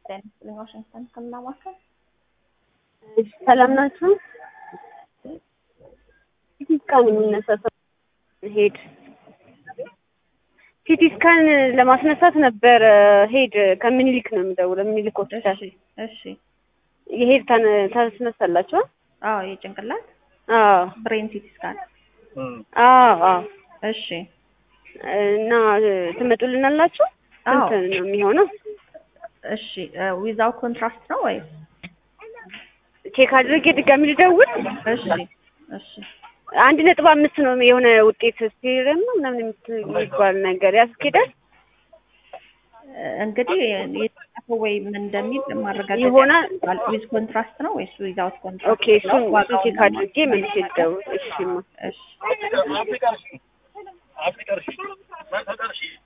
ጤና ይስጥልኝ ዋሽንግተን ህክምና ማዕከል ሰላም ናችሁ? ሲቲ ስካን የሚነሳ ሰው ሄድ ሲቲ ስካን ለማስነሳት ነበር ሄድ ከምኒልክ ነው የምደውለው። ምኒልክ ሆስፒታል እሺ እሺ የሄድ ታን- ታስነሳላችሁ? አዎ የጭንቅላት አዎ ብሬን ሲቲ ስካን አዎ አዎ። እሺ እና ትመጡልናላችሁ? አዎ ስንት ነው የሚሆነው? እሺ ዊዛው ኮንትራስት ነው ወይስ ቼክ አድርጌ ድጋሚ ልደውል? እሺ እሺ አንድ ነጥብ አምስት ነው የሆነ ውጤት ስቲረም ነው ምናምን የምት- የሚባል ነገር ያስኬዳል እንግዲህ የተጻፈው ወይ ምን እንደሚል ማረጋገጥ ይሆናል። ዊዝ ኮንትራስት ነው ወይስ ዊዛውት ኮንትራስት ኦኬ እሱን እሱን ቼክ አድርጌ መልሼ ልደውል። እሺ ማ እሺ